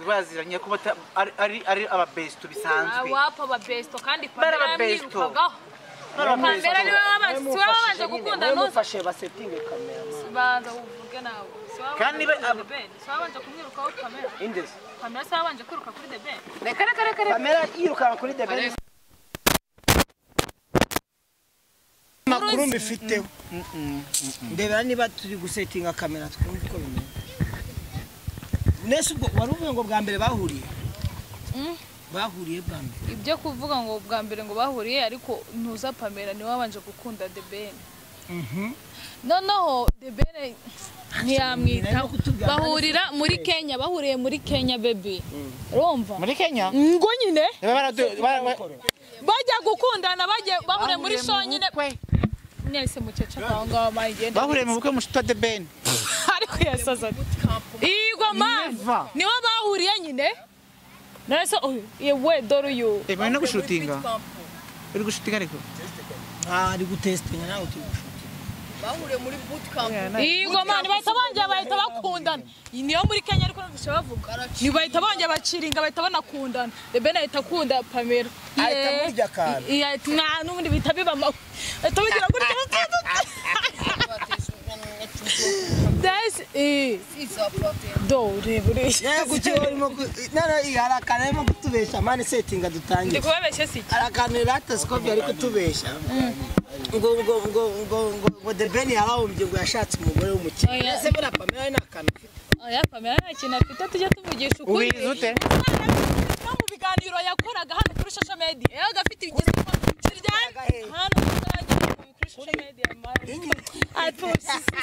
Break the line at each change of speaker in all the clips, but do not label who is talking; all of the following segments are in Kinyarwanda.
baziranye kuba ata- ari- ari ari ababesto bisanzwe
wapo ababesto kandi
Bari
pamela
ababesto.
yamwirukagaho
Bari ababesto.
pamela niwe wabanje gukunda
Wamufashe
wabanje
nyine,
gukunda
we
ntuzi
mufashe basetinge kamera
banza uvuge nawe Si wabanje
Kandi
kuri
ba-
The Ben? Si wabanje kumwirukaho pamela
indezi
pamela si wabanje kwiruka kuri the ben
reka reka reka reka
kamera yirukanka kuri debeni
amakuru mbifiteho
ndebera niba turi gusetinga kamera twumve uko bimeze nese ubwo wari uvuye ngo bwa mbere bahuriye bahuriye bwa mbere
ibyo kuvuga ngo bwa mbere ngo bahuriye ariko ntuza pamela niwe wabanje gukunda the ben noneho the ben ntiyamwitaho
kutubwira.
bahurira muri kenya bahuriye muri kenya baby urumva
muri kenya
ngo nyine
baba baradu- ba- ba-
bajya gukundana bajya bahuriye muri
Bahuriye mu
sonyine
bukwe.
mwese mukecuru aho ngaho magenda
bahuriye mu bukwe mu shitwa de ben
ariko yasaza igwa mani
Never.
niho bahuriye nyine nase uyu yewe dore uyu
Eh, bari no gushutinga uri gushutinga ariko
ari gutesitinga nawe turi gushaka
bahuriye muri bootcamp
igwa mani bahita bongera bahita bakundana Iyi niyo muri kenya ariko numvise bavuga ni bahita bongera baciringa bahita banakundana rebe ahita akunda pamela
Ahita
Yee.
amurya akantu.
Iya, ati, "Mwa, n'ubundi bihita biba amawe ahita bigira gutya That's it. Do, reba uriya.
yego icyo urimo nara hari akantu arimo kutubeshya mani setinga
ndi
dutangire
kubabeshya si iki
hari akantu ratasikopi ari kutubeshya ngo ngo ngo ngo ngo ngo debeni yababumbye ngo yashatse umugore w'umukire
Oya.
ese buriya pamela ari n'akantu afite
oya pamela nta kintu afite tujye tumugisha ukuri
ubiriza ute
no mu biganiro yakoraga hano kuri social media yabaga afite ibigezweho kiryana hano kuzajya kuri social media ati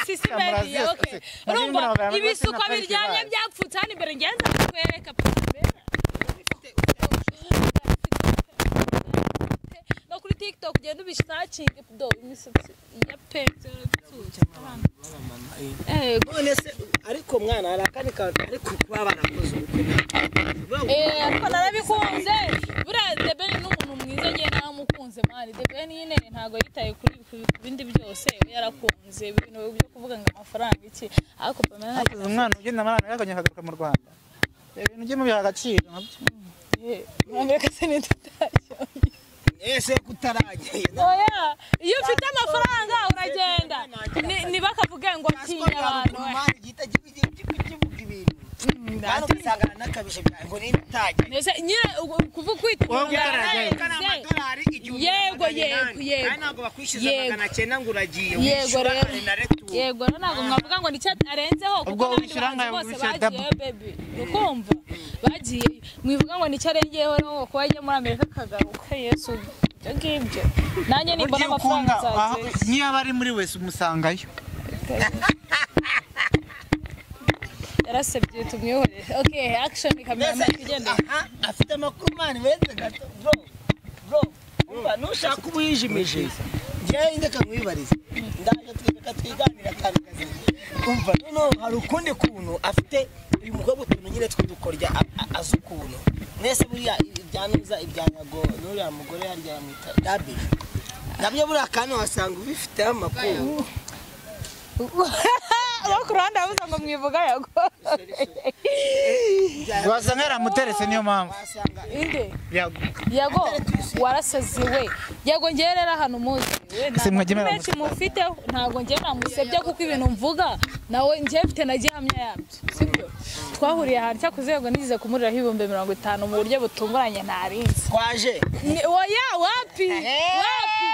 sisi media okay urumva ibisuko biryamye byapfutse hano imbere ngenza kukwereka no kuri tiktok ugenda ubishakinge do imisatsi ya pe eh
none se ariko mwana hari akandi kantu ariko kuba barakoze ubukwe
Eh, ariko narabikunze buriya debeni ni umuntu mwiza ngewe naramukunze mani debeni nyine ntabwo yitaye kuri ibi- ku bindi byose we yarakunze ibintu byo kuvuga ngo amafaranga iki ariko pamela nta
hasize umwana ugenda amara yaganye akagaruka mu rwanda ibintu byo mubiha agaciro nabyo
gihe amerika se ntitutashye
ese kutarageye
oya iyo ufite amafaranga uragenda Ni- ntibakavuge ngo atinya abantu we. Mbese nyine ugu- kuvuga kwita
Wowe
umuntu
utaragenda.
yararenze. Yego, yego, yego.
ntabwo bakwishyuza
Yego.
magana cyenda ngo uragiye
Yego
wishyura
rero.
kare na retu
yego rero ntabwo mwavuga ngo nicyo arenzeho kuko
Ubwo
n'abandi
wishyura
bahanzi
angahe?
bose
Wishyura double.
bagiyeyo bebi ukumva bagiye mwivuga ngo nicyo arengeyeho rero ngo kuba ajya muri amerika akagaruka yesu ibyo ngibyo nanjye nimbona
ugiye ukunda
amafaranga
aho-
nzagenda
niyo aba ari muri wese umusangayo
yarasabye tumwihore ok action kamera
Mbese,
amajwi igenda
aha, afite amakuru mani meza gato bro bro umva nushaka uba uyijimije njyewe reka nkwibarize ndaje twigaka twiganira akantu gazima umva noneho hari ukundi kuntu afite uyu mukobwa utuntu nyine tw'udukorya a- a- azi ukuntu mwese buriya ibya nuza ibya nyago n'uriya mugore yarya yamwita dabiri nabyo buriya akantu wasanga ubifiteho amakuru
abo ku ruhande bavuze ngo mwivuga yago
wasanga yaramuteretse niyo mpamvu
wasanga
inde
Yago.
yago warasazi we yago ngewe rero ahantu muzi we nta
Ese mwajya
makuru
mwera
menshi mufiteho ntabwo ngewe namusebya kuko ibintu mvuga nawe ngewe mfite na gihamya yabyo sibyo twahuriye ahantu cyakoze yago nigeze kumuriraho ibihumbi mirongo itanu mu buryo butunguranye ntarinzi
twaje
Ni- oya wapi wapi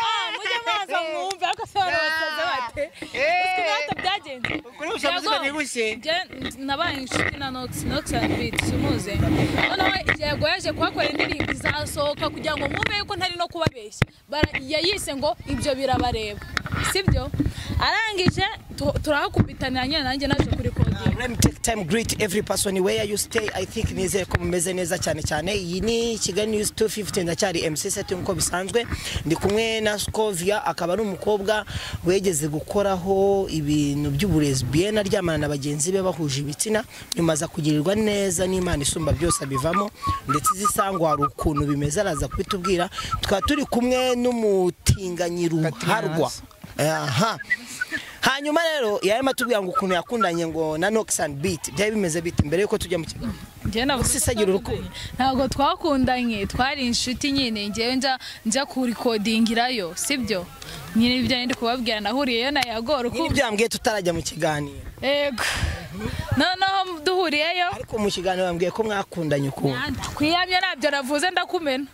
Ah, ah, mujye mubanza mwumve ariko se barabasaza bate uzwi nk'aho byagenze
kuri bushamuzi
Yago,
banibushye
njye nabaye inshuti na nox nox and beat simuze noneho yego yaje kuhakorera indirimbo izasohoka kugira ngo mwumve yuko ntari no kubabeshya Bara- yayise ngo ibyo birabareba sibyo arangije tu- turahakubitanira nyine nanjye naje kuri kodiyo
Let me take time greet every person where you stay. I think nizere ko mumeze neza cyane cyane. Iyi ni Kigali News 250 ndacyari MC set nkuko bisanzwe. Ndi kumwe na Scovia akaba ari umukobwa wegeze gukoraho ibintu by'uburezi bien aryamana na bagenzi be bahuje ibitsina nyuma aza kugirirwa neza n'Imana isumba byose abivamo ndetse zisangwa hari ukuntu bimeze araza kubitubwira. Tukaba turi kumwe n'umutinganyi ruharwa. Aha. Hanyuma rero yarimo atubwira ngo ukuntu yakundanye ngo na Nox and Beat byari bimeze bite mbere yuko tujya mu kiganiro
njye navuga ko
Usisagira urukundo.
twakundanye. ntabwo twakundanye twari inshuti nyine njyewe njya njya kurikodingirayo sibyo nyine ibyo ndi kubabwira nahuriyeyo na yago
nyine
urukundo
byambwiye tutarajya mu kiganiro
yego noneho duhuriyeyo
ariko mu kiganiro bambwiye ko mwakundanye ukuntu
twiyamye ntabyo navuze ndakumena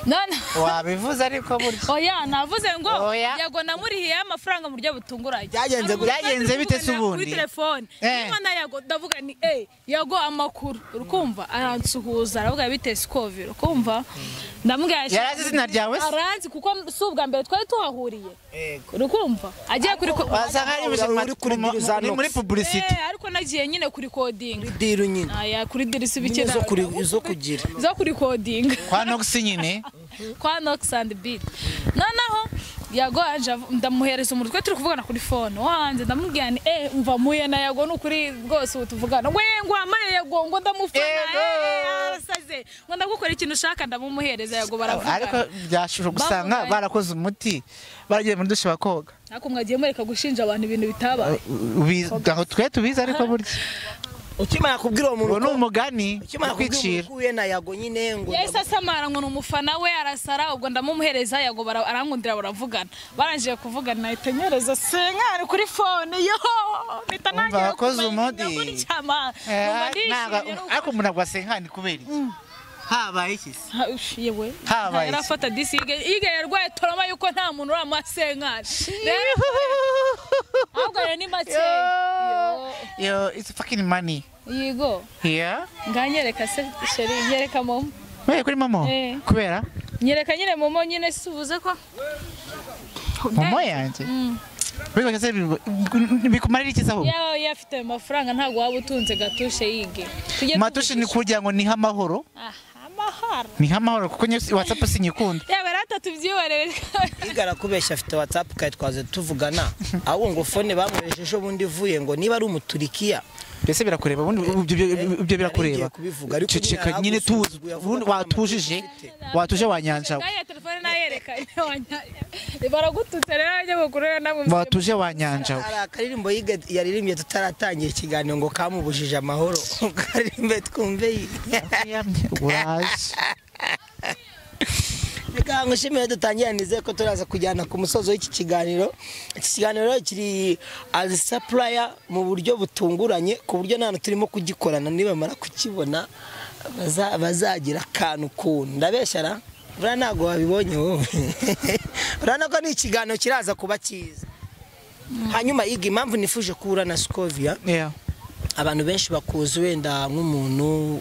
none
wabivuze ariko burya
oya navuze ngo
Oya.
yego namurihiyeho amafaranga mu buryo butunguranye
Byagenze
Ntabwo
gute? Byagenze
twaje
bite se
kuganira
ubundi?
kuri telefone
Eh.
niba na yago ndavuga ni eh yago amakuru urukumva aransuhuza aravuga bite sikovi urukumva ndamubwira ati-
Yari azi izina ryawe se?
arazi kuko si ubwa mbere twari tuhahuriye urukumva agiye kuri
wasa nkaho ari ubuzima
Uri kuri
mu- mu-
Bill
ni muri
Zanox.
pubulisiti
Eh, ariko nagiye nyine kuri kodinga
diru nyine
aya kuri dirisi bike
Nyine zo kuri- zo kugira.
zo kuri kodinga
kwa nogisi nyine
kwa Nox and Beat. Noneho Yago anje avu- ndamuhereza umutwe turi kuvugana kuri phone. Wanze ndamubwira ni eh umva muye na Yago nukuri rwose ubu tuvugana. We ngo amaye Yago ngo ndamufana.
Yego.
Eh arasaze. Ngo ndagukora ikintu ushaka ndamumuhereza
ariko
Yago baravugana.
byashusho gusanga
Bavuganye.
barakoze umuti baragiye muri dushe bakoga
Ariko mwagiye mureka gushinja abantu ibintu bitabaye.
Ubizi- aho twe tubizi ariko burya
ukimara kubwira uwo muntu
uwo ni umugani
ukimara
wo
kubwira uwo
kwicira
muntu uhuye na yago nyine ngo
Yahise asamara ngo ni umufana we arasara ubwo ndamumuhereza Yago bara- arangundira baravugana. Barangije kuvugana nahita nyereza senkari kuri phone yo.
Umva,
Mpita ntangira
wakoze
kumenya
umudi.
ndakurikirana.
Eh,
Numva
ntago-
ndishimye nuko-
ariko umuntu ntabwo wasengana kubera iki
habaye iki se
Ha- ush, yewe
Habaye iki?
yarafata disi ige ige yarwaye toroma yuko nta muntu urama senkari rero ahubwo rero ni make
Yo. yo it's fucking money
yigo
yeah
nganyereka se sheri nyereka momo
Weye kuri momo
Eh.
kubera
nyereka nyine momo nyine subuze ko
momo yanjye bibaga se bibu- bikumarira iki se ahubwo
yawe afite ayo mafaranga ntabwo waba utunze gatushe yige Tujye
matushe ni
tuvugisha.
kugira ngo nihe amahoro
Aha, amahoro
nihe amahoro kuko nyine whatsapp sinyikunda
yaba rero atatu byihorere
igara kubeshya afite whatsapp kare twaze tuvugana ahubwo ngo fone bamwohereje ejo bundi ivuye ngo niba ari umuturikiya
mbese birakureba ubundi ibyo- ibyo- ibyo birakureba
Yari igiye kubivuga, ariko
ceceka
nyine
nyine tuzi
yaragusuzuguye avuga
ubundi
ko
watujije watuje wanyanjawe
ngaya telefone nayereka baragututse rero abanyamakuru rero namwe
watuje wanyanjawe
hari akaririmbo yiga- yaririmbye tutaratangira ikiganiro ngo kamubujije amahoro karirimbe twumve yiga
uraje
Reka ngushimire dutangira nizeye ko turaza kujyana ku musozo w'iki kiganiro iki kiganiro kiri as supplier mu buryo butunguranye ku buryo nta hantu turimo kugikorana nibamara kukibona baza- bazagira akantu kuntu ndabeshyara buriya ntabwo wabibonye wowe urabona ko ni ikiganiro kiraza kuba cyiza hanyuma yiga impamvu nifuje kuhura na sikovia
yeah
abantu benshi bakuzi wenda nk'umuntu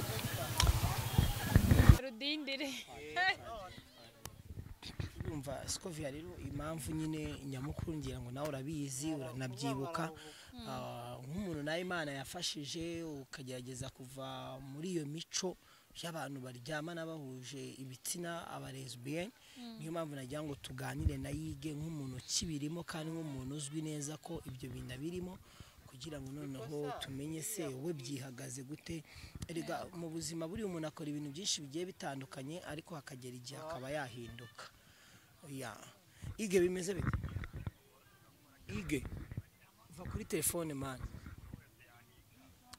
rudindire
urumva sikovia rero impamvu nyine nyamukuru ngira ngo nawe urabizi uranabyibuka Ah, nk'umuntu nawe imana yafashije ukagerageza kuva muri iyo mico y'abantu baryamana bahuje ibitsina abalesbiyeni niyo mpamvu nagira ngo tuganire na yige nk'umuntu ukibirimo kandi nk'umuntu uzwi neza ko ibyo bintu abirimo kugira ngo noneho tumenye se wowe byihagaze gute erega mu buzima buriya umuntu akora ibintu byinshi bigiye bitandukanye ariko hakagera igihe akaba yahinduka ya ige bimeze bite ige va kuri telefone mani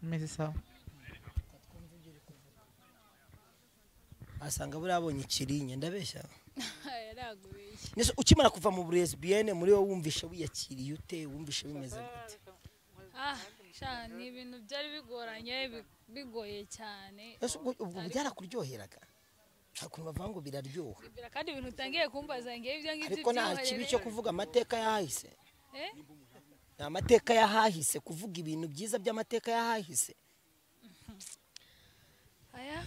meze sawa
asanga buriya abonye ikirinya ndabeshya Nese ukimara kuva mu buresbiyene muri wowe wumvishe wiyakiriye ute wumvishe bimeze gute
ni ibintu byari bigoranye bi- bigoye cyane
Nese ubwo ubwo byarakuryoheraga nta kuntu bavuga ngo biraryoha
Bira- kandi ibintu utangiye kumbaza ngewe ibyo ngibyo
ariko nta
byihorere.
kibi cyo kuvuga amateka yahahise
Eh?
ni amateka yahahise kuvuga ibintu byiza by'amateka yahahise
aya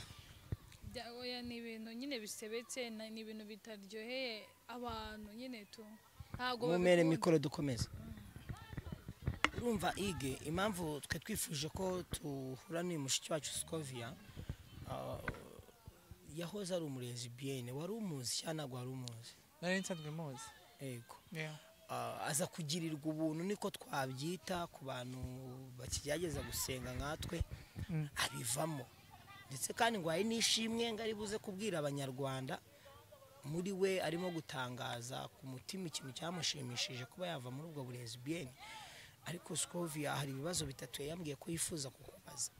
bya- oya ni ibintu nyine bisebetse na- ni ibintu bitaryoheye abantu nyine tu ntabwo
mumere
babikunda.
mikoro dukomeze urumva ige impamvu twe twifuje ko tuhura n'uyu mushiki wacu sikovia yahoze ari umurezi biyene wari umuzi cyangwa ntabwo wari umuzi
nari nsanzwe muzi
yego
yeah
Ah, aza kugirirwa ubuntu niko twabyita ku bantu bakigerageza gusenga nkatwe abivamo ndetse kandi ngo hari n'ishimwe ngo ari buze kubwira abanyarwanda muri we arimo gutangaza ku mutima ikintu cyamushimishije kuba yava muri ubwo burezi biyeni ariko sikovia hari ibibazo bitatu yambwiye ko yifuza kukubaza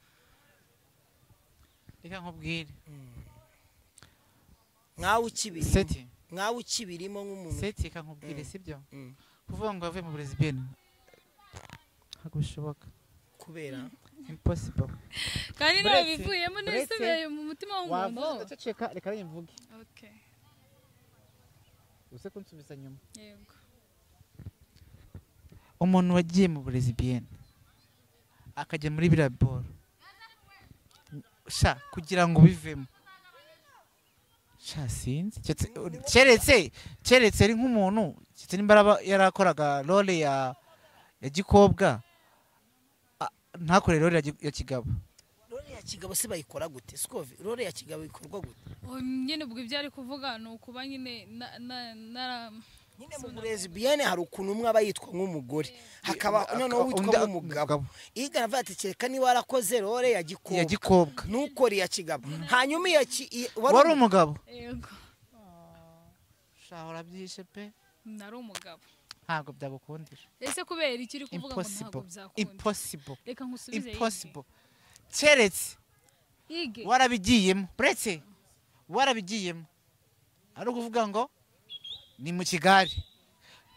reka nkubwire
nkawe ukibiri
seti
nkawe ukibirimo nk'umuntu
seti reka nkubwire sibyo
Mm.
kuvuga ngo wavuye mu burezi bw'ino ntabwo bishoboka
kubera
impossible
kandi ntawe
Buretse-
bivuyemo
buretse-
n'ibisigaye mu mutima w'umuntu
wavuze ndaceceka reka nimvuge
Okay,
uze kunsubiza nyuma
yego
umuntu wagiye mu burezi bien akajya muri biriya boro sha kugira ngo ubivemo sha sinzi keretse- keretse keretse ari nk'umuntu keretse nimba araba- yarakoraga role ya ya gikobwa a- ntakore role ya gi- ya kigabo
rore ya kigabo se bayikora gute sikovi rore ya kigabo ikorwa gute
Oh, nyine ubwo ibyo ari kuvuga ni ukuba nyine na- na- nara
nyine mu burezi biyene hari ukuntu umwe aba yitwa nk'umugore hakaba noneho witwa
undi-
nk'umugabo igana avuga ati kereka niba warakoze rore ya
ya
gikobwa
gikobwa
ntukore iya kigabo hanyuma iya ki iya-
wari umugabo
yego
sha urabyishe pe
nari umugabo
ntabwo byagukundisha
ese kubera iki uri kuvuga ngo
impossible
ntabwo byakunda
impossible
reka nkusubize
impossible keretse
yige Yige.
warabigiyemo uretse warabigiyemo ari ukuvuga ngo ni mu kigali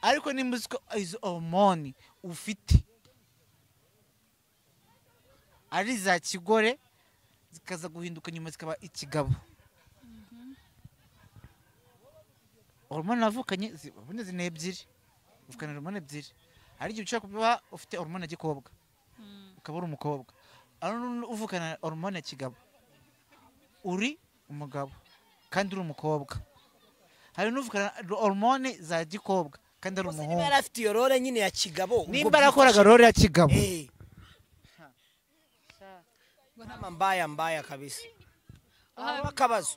ariko nimba uzi ko izo hormone ufite ari iza kigore zikaza guhinduka nyuma zikaba ikigabo hormone navukanye zi- hormone zina ebyiri uvukana hormone ebyiri hari igihe ushobora kuba ufite hormone ya gikobwa ukaba uri umukobwa ari uvukana hormone ya kigabo uri umugabo kandi uri umukobwa hari n'uvukana hormone za gikobwa kandi ari
Ubwo se niba
umuhungu
yari afite iyo rore nyine ya kigabo ubwo
nimba arakoraga rore ya kigabo
Eh. Kama mbaya mbaya kabisa aho akabazo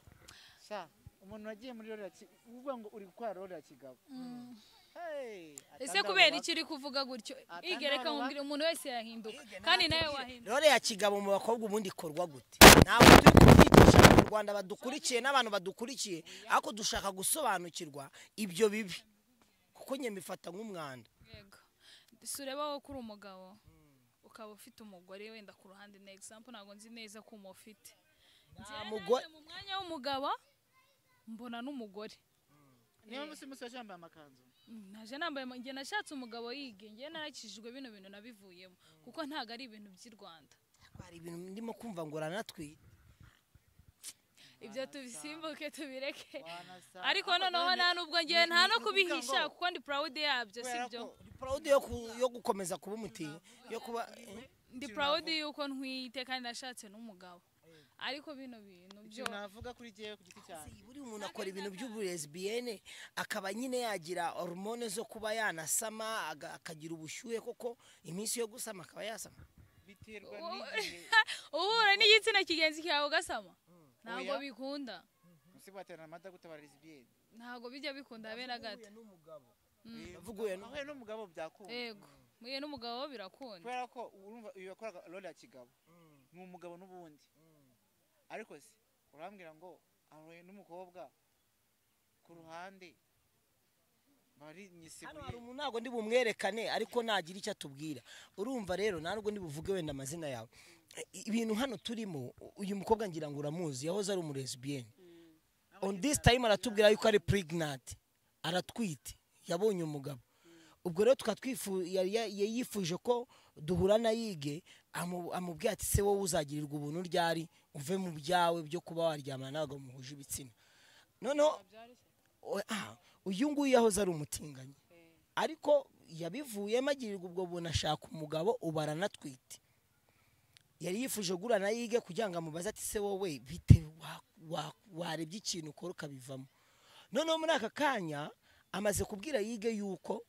Sha, umuntu wagiye muri role ya ki- uvuga ngo uri gukora role ya kigabo Hey,
ese kubera iki uri kuvuga gutyo ige reka nkubwire umuntu wese yahinduka kandi nawe wahinduka
rore ya kigabo mu bakobwa ubundi ikorwa gute ntabwo turi kubyigisha mu rwanda badukurikiye n'abantu badukurikiye ariko dushaka gusobanukirwa ibyo bibi kuko njye mbifata nk'umwanda
yego sureba wowe ko uri umugabo ukaba ufite umugore wenda ku ruhande na example ntabwo nzi neza ko umufite Njyewe
mugore-
naje mu mwanya w'umugabo mbona n'umugore
niba musi musi wacyo yambaye amakanzu
Mm, naje nambaye ama- njye nashatse umugabo yige njye narakijijwe bino bintu nabivuyemo kuko ntabwo ari ibintu by'i rwanda
hari ibintu ndimo kumva ngo uranatwite
ibyo tubisimbuke tubireke
Wanasa-
ariko
Ariko
noneho
kandi
nta no kugira nta no
ni ukuvuga
kubihisha
ngo-
kuko ndi proud yabyo
kubera
sibyo
ko-
Uri proud yo ku- yo gukomeza kuba umutinya yo kuba eh?
ndi proud yuko ntwite kandi nashatse n'umugabo ariko bino bintu byo
ikintu navuga kuri jyewe ku giti cyanjye
buri muntu akora ibintu by'uburezibiyene akaba nyine yagira hormone zo kuba yanasama aga- akagira ubushyuhe kuko iminsi yo gusama akaba yasama
biterwa
Wowe-
n'igihe
uhura n'igitsina kigenzi cyawe ugasama ntabwo
Oya.
bikunda
musi baterana amata gutabara lesbiyeni
ntabwo bijya bikunda habe na gato
Navuguye nu-
ahuye n'umugabo byakunda
yego muye n'umugabo birakunda
kubera ko urumva uyu wakoraga role ya kigabo ni umugabo n'ubundi ariko se urambwira ngo ahuye n'umukobwa ku ruhande bari
hano hari
nyisibuye
umuntu ntabwo ndi bumwerekane ariko nagira icyo atubwira urumva rero ntabwo ndi buvuge wenda amazina yawe I- ibintu hano turimo u- uyu mukobwa ngira ngo uramuzi yahoze ari umurezibiyene on this time aratubwira yuko ari pregnant aratwite yabonye umugabo ubwo rero tukaba twifu- yari ya- yari yifuje ko duhura na yige amu- amubwira ati se wowe uzagirirwa ubuntu ryari uve mu byawe byo kuba waryamana n'abagabo muhuje ibitsina noneho o- ah, uyu nguyu yahoze ari umutinganyi ariko yabivuyemo agirirwa ubwo buntu ashaka umugabo ubu aranatwite yari yifuje gura na yige kugira ngo amubaze ati se wowe bite wa- wa- warebye ikintu ukora ukabivamo noneho muri aka kanya amaze kubwira yige yuko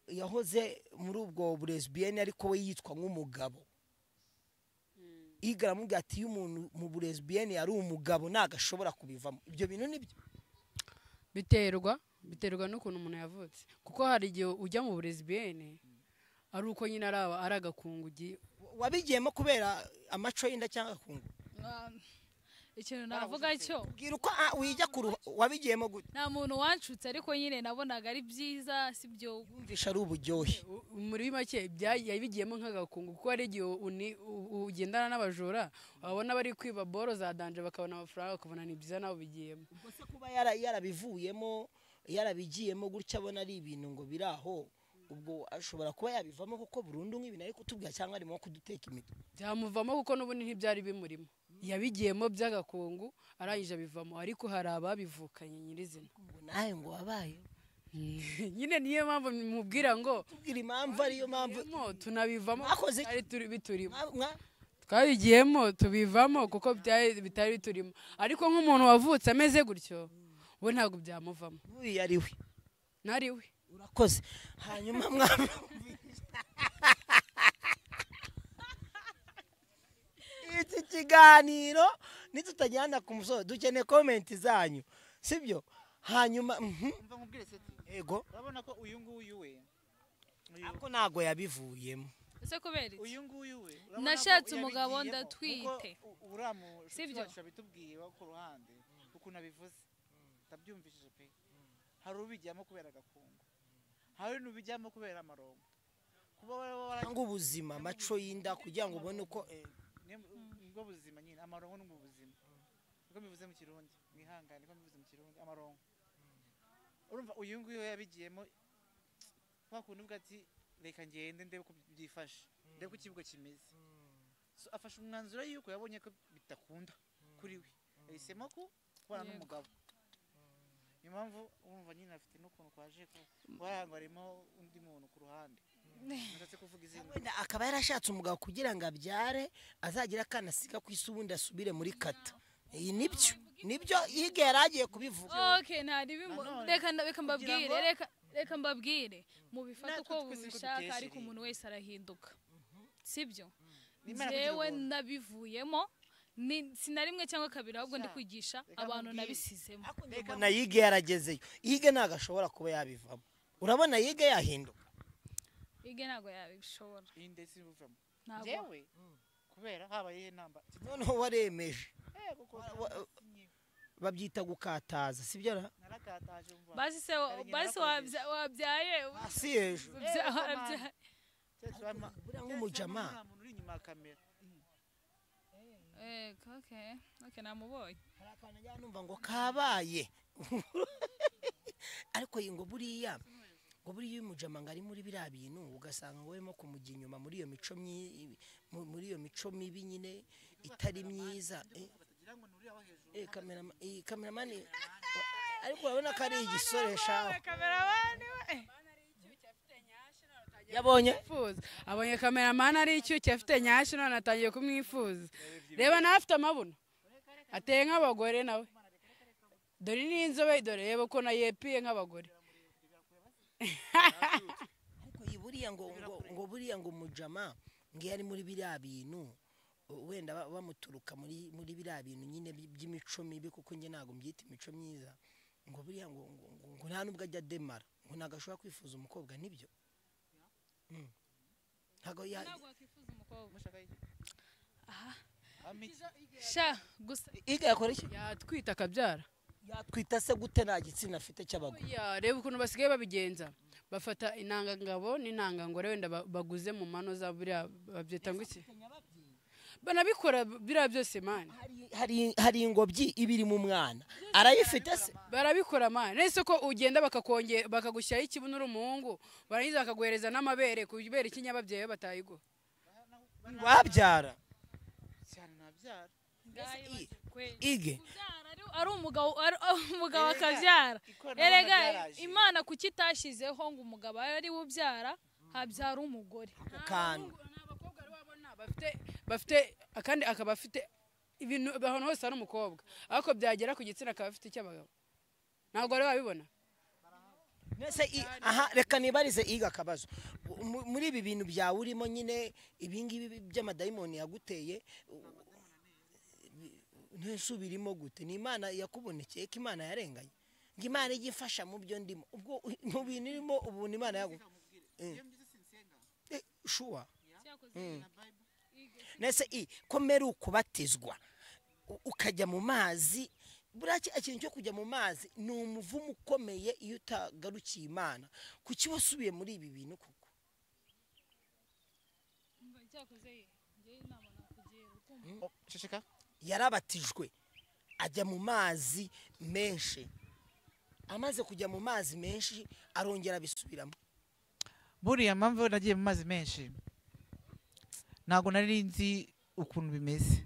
yahoze muri ubwo burezibiyeni ariko we yitwa nk'umugabo yige aramubwira ati iyo umuntu mu burezibiyeni yari umugabo ntabwo ashobora kubivamo ibyo bintu ni byo
biterwa biterwa n'ukuntu umuntu yavutse kuko hari igihe ujya mu burezi bene ari uko nyine ari aba- ari agakungu ugiye
wabigiyemo kubera amaco y'inda cyangwa akungu
Ah, ikintu navuga cyo
bwira uko ah, wijya ku ruhu- wabigiyemo gute
nta muntu wancutse ariko nyine nabonaga ari byiza si byo
yumvisha ari uburyohe
U- muri make bya- yabigiyemo nk'agakungu kuko hari igihe uni- u- ugendana n'abajura wabona bari kwiba boro za danje bakabona amafaranga bakabona ni byiza nawe ubigiyemo
ubwo se kuba yara- yarabivuyemo yarabigiyemo gutya abona ari ibintu ngo biri aho ubwo ashobora kuba yabivamo kuko burundu nk'ibintu ari kutubwira cyangwa arimo kuduteka imitwe
byamuvamo kuko n'ubundi ntibyari bimurimo yabigiyemo by'agakungu arangije abivamo ariko hari ababivukanye nyirizina
ubwo nawe ngo wabaye
nyine niyo mpamvu mubwira ngo
tubwira impamvu ariyo mpamvu
"Mo, tunabivamo
Mwakoze iki?"
ari turi biturimo
Mwa- mwa-
twabigiyemo tubivamo kuko byari- bitari biturimo ariko nk'umuntu wavutse ameze gutyo we ntabwo byamuvamo
n'uriya ari we
nari we
urakoze hanyuma mwa- iki kiganiro nitutagirana ku musozi dukeneye komenti zanyu sibyo hanyuma mhm.
Mva nkubwire seti
yego
urabona ko uyu nguyu we uyu-
ariko ntabwo yabivuyemo
ese kubera iki
uyu nguyu we urabona
Nashatse
ko
umugabo
yabigiyemo,
ndatwite.
kuko u- uramu nshuti
Sibyo?
wacu yabitubwiye wo ku ruhande ukuntu abivuze ndabyumvishije pe hari ubijyamo kubera agakungu hari n'ubijyamo kubera amarongo kuba waba wara-
cyangwa ubuzima amaco y'inda kugira ngo ubone uko eh,
ni ubwo buzima nyine amarongo ni ubwo buzima niko mbivuze mu kirundi mwihangane niko mbivuze mu kirundi amarongo urumva uyu nguyu we yabigiyemo kwa kundi ubwo ati reka ngende ndebe uko byifashe ndebe uko ikibuga kimeze so afashe umwanzuro yuko yabonye ko bidakunda kuri we yahisemo ko kubana
Yego.
n'umugabo niyo mpamvu urumva nyine afite n'ukuntu kwaje ko warango harimo undi muntu ku ruhande nashatse kuvuga izina
wenda akaba yarashatse umugabo kugira ngo abyare azagire akana asiga ku isi ubundi asubire muri kata iyi nibyo nibyo hirya yari agiye kubivuga
okay ntari bimu
Nanone,
reka nda- reka
kugira
mbabwire
ngo-
reka reka mbabwire mubifate
Natwe twese
uko
uko
mubishaka
duteshereye.
ariko umuntu wese arahinduka sibyo
N'Imana kugira
njyewe
ubuntu.
nabivuyemo ni- si na rimwe cyangwa kabiri ahubwo ndi
Sha,
kwigisha
reka
abantu
nkubwire.
nabisizemo
na yige yaragezeyo yige ntabwo ashobora kuba yabivamo urabona yige yahinduka
ige ntabwo yabishobora
iyi ndetse ibuvamo
ntabwo
jewe kubera habaye iyihe namba
noneho waremeje Wa- wa-
Sinye,
babyita gukataza sibyo ra
narakataje umva
basi se wa-
Hari igihe
basi
nakoze.
wabya- wabyaye
hasi hejuru
wabya-
Eh, Samantha.
wabyaye-
Cyose wama-
buriya
cyose
nk'umujama.
wama nta muntu uri inyuma ya kamera
Eh, okay okay namubonye
hari akantu njya numva ngo kabaye ariko iyi ngo buriya ngo buriya uyu mujama ngo ari muri biriya bintu ugasanga ngo urimo kumujya inyuma muri iyo mico myi- mu- muri iyo mico mibi nyine itari myiza Eh, eh kamerama- eh, kameramani ariko urabona ko ari igisoresha yabonye
mwifuza abonye kameramani ari icyuki afite nyashyo none atangiye kumwifuza reba nawe afite amabuno ateye nk'abagore nawe dore ni inzobe dore reba uko nayo yepiye nk'abagore
ariko iyi buriya ngo ngo, ngo buriya ngo umujama ngo iyo ari muri biriya bintu u- wenda ba- bamuturuka muri muri biriya bintu nyine by- by'imico mibi kuko njye ntabwo mbyita imico myiza ngo buriya ngo ngo, ngo, ngo nta nubwo ajya ademara ngo ntabwo ashobora kwifuza umukobwa nibyo Mm. ntabwo ya
ntabwo wakwifuza umukobwa
mushaka iki
Aha.
ami
sha gusa
iga yakora iki
yatwita akabyara
yatwita se gute nta gitsina afite cy'abagore
Ya, reba ukuntu basigaye babigenza bafata intangangabo n'intangangore wenda ba- baguze mu mano za buriya babyita ngo iki banabikora biriya byose mani
Hari- hari hari ingobyi ibiri mu mwana arayifite se
barabikora mani nese ko ugenda bakakonge bakagushyiraho ikibuno uri umuhungu barangiza bakaguhereza n'amabere kubera ikinyababyeyi batayiguha
wabyara
cyane nabyara
Ngayo, kweli.
ige
Kubyara ari- ari umugabo ari umugabo
Erega,
akabyara
ikoranabuhanga
erega
ryaraje.
imana kuki itashyizeho ngo umugabo abe ari we ubyara habyara umugore
ako kantu
ni abakobwa rero wabona bafite bafite kandi akaba afite ibintu ahantu hose hari umukobwa ariko byagera ku gitsina akaba afite icy'abagabo ntabwo rero wabibona
Mbese i- aha reka nibarize iga akabazo Mu- muri ibi bintu byawe urimo nyine ibingibi by'amadayimoni yaguteye ntusubirimo gute ni imana yakubonekeye ko imana yarenganye ngo imana ijye ifasha mu byo ndimo ubwo mu bintu irimo ubu ni imana yagu Eh, shuwa Mm. Mbese i komera ukubatizwa U- ukajya mu mazi buriya kiriya kintu cyo kujya mu mazi ni umuvumo ukomeye iyo utagarukiye imana kuki wasubiye muri ibi bintu koko
Umva cyakoze ye ngewe inama nakugira ukumva
Oh, Shishika
yarabatijwe ajya mu mazi menshi amaze kujya mu mazi menshi arongera abisubiramo
buriya mpamvu nagiye mu mazi menshi ntabwo nari nzi ukuntu bimeze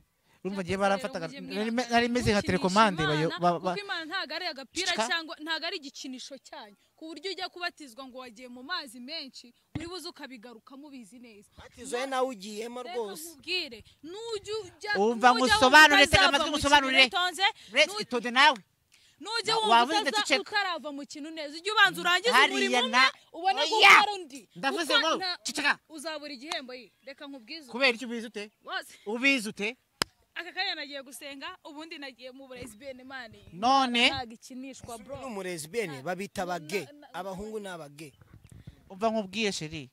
urumva ngiye barafataga nari me- nari meze nka telekomande bayo- ba- ba-
kuko imana ntabwo ari agapira
Cika.
cyangwa ntabwo ari igikinisho cyanyu ku buryo ujya kubatizwa ngo wagiye mu mazi menshi uri buze ukabigarukamo ubizi neza
batizoye nawe ugiyemo
Reka
rwose
nkubwire nujya ujya
Umva
nujya wumva
ngusobanure, tega
utazava
amatwi
mu
ngusobanure.
kintu utonze,
Rest
nu-
itonde nawe
nujya
Wa-
wumva
waba urinda
utaza-
duceka.
utarava mu kintu neza ujye ubanza urangize umurimo
Hariya
umwe
na-
ubone
Oya!
gukora undi
Ndavuze
Uta-
ngo,
nta-
ceceka.
uzabura igihembo ye reka nkubwize
kubera icyo ubizi ute
wose
ubizi ute
aka kanya nagiye gusenga ubundi nagiye mu burezi benimani
None?
ntabwo ikinishwa bro
n'umurezibene babita abage abahungu ni abage
umva nkubwiye sheri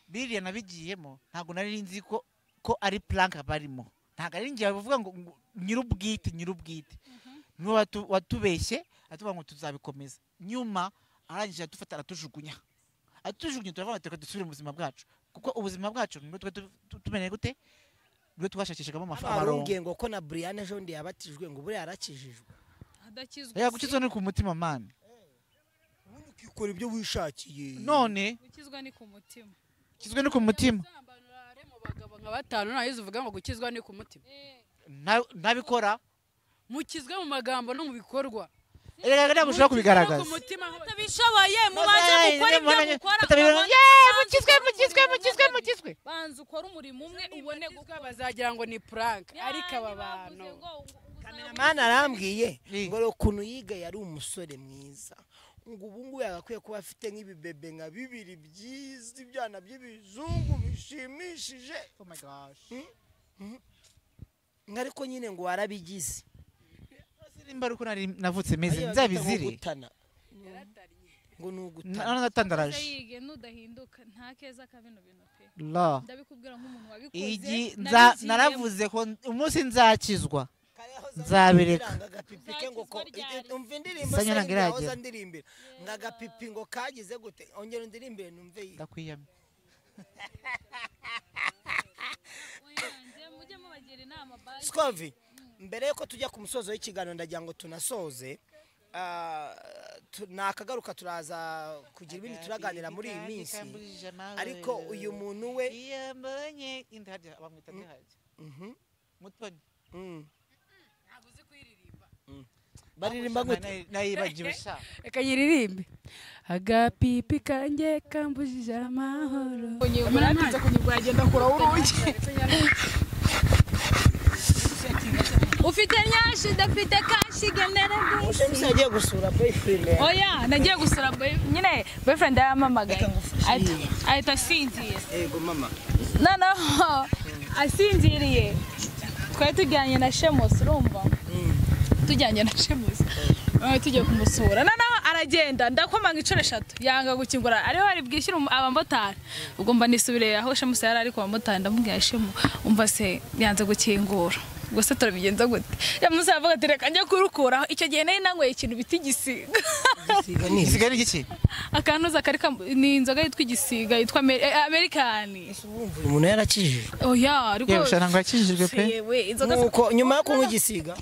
biriya nabigiyemo ntabwo nari nzi ko ko ari plank barimo ntabwo ari ngiye bavuga ngo ngo nyirubwite nyirubwite niwe watu- watubeshye atubwira ngo tuzabikomeza nyuma arangije aradufata aratujugunya atujugunye turavuga ngo reka dusubire mu buzima bwacu kuko ubuzima bwacu nibwo twari tu- tu- tumeneye gute nibwo twashakishagamo
hano hari
amafaranga
umbwiye ngo ko na buriyane ejo bundi yabatijwe ngo buriya yarakijijwe
adakizwa
reka kuki izo ni ku mutima mani
ubundi ukikora ibyo wishakiye
none
gukizwa ni ku mutima
kizwe no ku mutima
Uzabanurare mu bagabo nka batanu ntahize uvuga ngo gukizwa ni ku mutima
Na- nabikora
mukizwe mu magambo no mu bikorwa
reka ntabwo ushobora
Mukizwe no
kubigaragaza
ku mutima nk'aba-
batabishoboye mubanze mukore ibyo mukora
mukizwe mukizwe mukizwe mukizwe
banza ukore umurimo umwe ubone gukora
bazagira ngo ni prank ariko aba bantu
kameraman arambwiye
Eh.
ngo ukuntu yiga yari umusore mwiza ngo ubu ngubu yagakwiye kuba afite nk'ibibebe nka bibiri byiza ibyana by'ibizungu bishimishije nka ariko nyine ngo warabigize
nimba ariko nari navutse meze
Ariya bita ngo
nzabizire
gutana. ngo ni ugutana
nanatandaraje
yige nudahinduka nta keza ka bino bintu pe
la
ndabikubwira nk'umuntu wabikoze
igi nza
nabigiyemo.
naravuze ko umunsi nzakizwa Nzabireka.
ngagapipike ngo ko
Uzakizwa ryari?
umva indirimbo
Sanya ntabwo iragera.
hoza ndirimbira ngagapipi ngo kagize gute ongera undiririmbire numve iyi
ndakwiyamye
Oyanjye, mujye mubagira inama bye.
Scovi mbere yuko tujya ku musozo w'ikiganiro ndagira ngo tunasoze ah, tu- ni akagaruka turaza kugira ibindi turaganira muri iyi minsi ariko uyu muntu we
yambonye indi harya bamwita ntiharya
Mhm,
mutoni
mm.
ntabwo uzi kuyiririmba
baririmba gute
Nari- nayibagiwe sha
reka nyiririmbe agapipi kanjye kambujije amahoro
unyibura atinze kunyibura agenda akuraho urugi ufite nyashi udafite kashi genera
Moshe Musa yagiye gusura boyfriend yawe.
oya nagiye gusura boy- nyine boyfriend yahamamagaye ahita- ahita asinzira
yego mama
noneho asinziriye twari tujyanye na shemusi urumva tujyanye na shemusi Eh, tugiye kumusura noneho aragenda ndakomanga inshuro eshatu yanga gukingura ariho ari bwishyure umu- abamotari ubwo mba nisubiriye aho shemusi yari ari ku bamotari ndamubwira shemu umva se yanze gukingura ubwo se turabigenza gute shemusi aravuga ati reka njye kurukuraho icyo gihe nari nanyweye ikintu bita igisiga
isigaye ni iki
akantuza kari kam- ni inzoga yitwa igisiga yitwa Ameri- eh, amerikani
wumva uyu muntu yarakijijwe
oya rwose
yewe ntabwo yakijijwe pe
yewe inzoga
nuko nyuma yo kunywa igisiga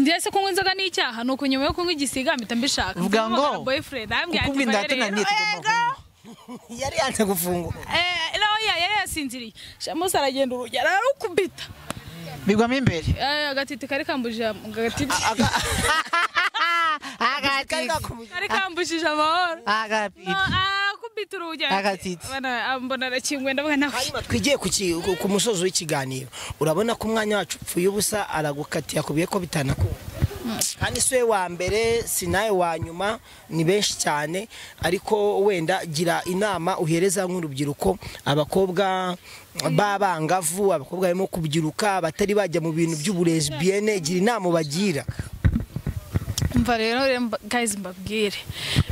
ndetse kunywa inzoga ni icyaha nuko nyuma yo kunywa igisiga mpita mbishaka
Uvuga
Mpita mpamagara
ngo,
boyfriend arambwira
kuko
ati
ibinda
"Valerie,
yatunaniye
oya,
tugomba
go."
yari yanze gufungura
Eh, oya yari yasinziriye shamusi aragenda urugi ararukubita
bigwamo imbere
Eh, agatiti kari kambujije am- agatiti
kari
agatiti
kakumujije
kari kambujije amahoro
agatiti
No, arakubita urugi
Agatiti.
Bana- ah, mbona arakinguye ndavuga nawe
hanyuma twigiye ku ki- ku- ku musozo w'ikiganiro urabona ko umwanya wacu upfuye ubusa aragukati yakubwiye ko bitanakunda kandi si we wa mbere si nawe wa nyuma ni benshi cyane ariko wenda gira inama uhereza nk'urubyiruko abakobwa b'abangavu abakobwa barimo kubyiruka abatari bajya mu bintu by'uburezi biyene gira inama ubagira
mva rero rero mba- guys mbabwire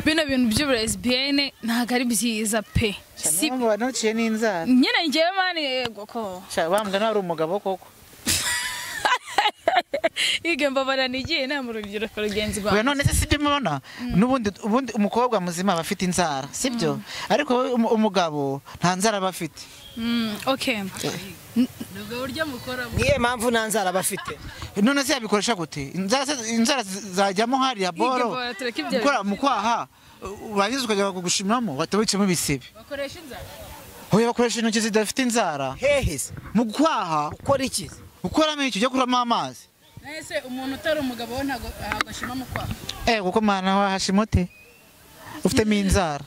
bino bintu by'uburezi biyene ntabwo ari byiza pe si
cyane mubana uciye n'inzara
nyine ngewe mani yego ko
Sha, wa mugani wari umugabo koko
yige mbabara nigiye inama urugero rugenzi
oya
rwawe
none se sibyo mubona n'ubundi ubundi umukobwa muzima aba afite inzara sibyo ariko wowe umu- umugabo nta nzara aba afite
Mm, okay
ubwo buryo mukora
niyo mpamvu nta nzara bafite
none se yabikoresha gute inzara se- inzara zi- zajyamo hariya boro
bora, tureke ibyo
gukora mu kwaha u- warangiza ukajya kugushimamo watabitsemo ibisebe
bakoresha inzara
oya bakoresha intoki zidafite inzara
hehe se
mu kwaha
ukora iki
ukuramo icyo ujya kuramo amazi
nahise umuntu utari umugabo we ntabwo ashima mu kwaha
eh kuko mwana wahashimote ufitemo inzara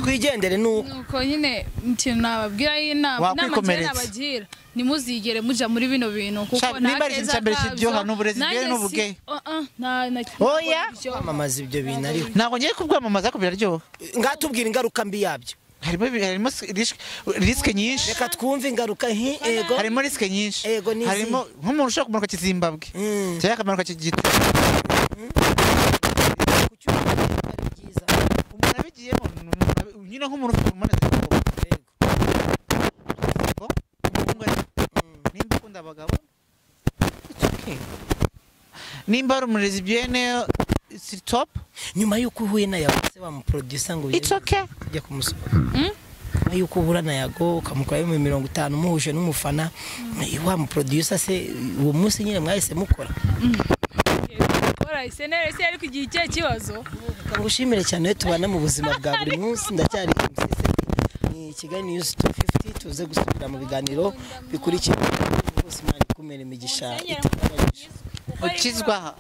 twigendere ni uko
nuko nyine ikintu nababwira y'inama inama njyewe
Wakwikomeretsa.
nabagira nimuzigere muja muri bino bintu kuko
Sha- nimba ari ikintu cya mbere kiryoha, ni uburezi
Nanjye
bweru n'ubugehe.
si- Oh, oh, nta- nta-
Oya.
ibyo.
kwamamaza ibyo bintu ariho
ntabwo ngiye kubwamamaza ariko biraryoha
ngatubwira ingaruka mbi yabyo
harimo harimo risk- risike nyinshi
reka twumve ingaruka nki ego
harimo risike nyinshi
Ego, ni
harimo nk'umuntu ushobora kumanuka kizimbabwe
Mm.
cyangwa akamanuka kigita umuntu abigiyemo ni umuntu abi- nyine nk'umuntu ufite umuntu nimba ukunda abagabo it's okay. nimba ari umurezi byene si top
nyuma y'uko uhuye na yago se wamuprodusa ngo
it's okay
ujya kumusohora nyuma y'uko uhura na yago ukamukora ibihumbi mirongo itanu umuhuje n'umufana wamuprodusa se uwo munsi nyine mwahise mukora
Bora, isenere se ariko igihe ikihe kibazo
Tukagushimire cyane we tubana mu buzima bwa buri munsi ndacyari MCC ni Kigali News 250 tuze gusubira mu biganiro bikurikira bose imana ikumere imigisha
Musenyeri
itabagije
ukizwa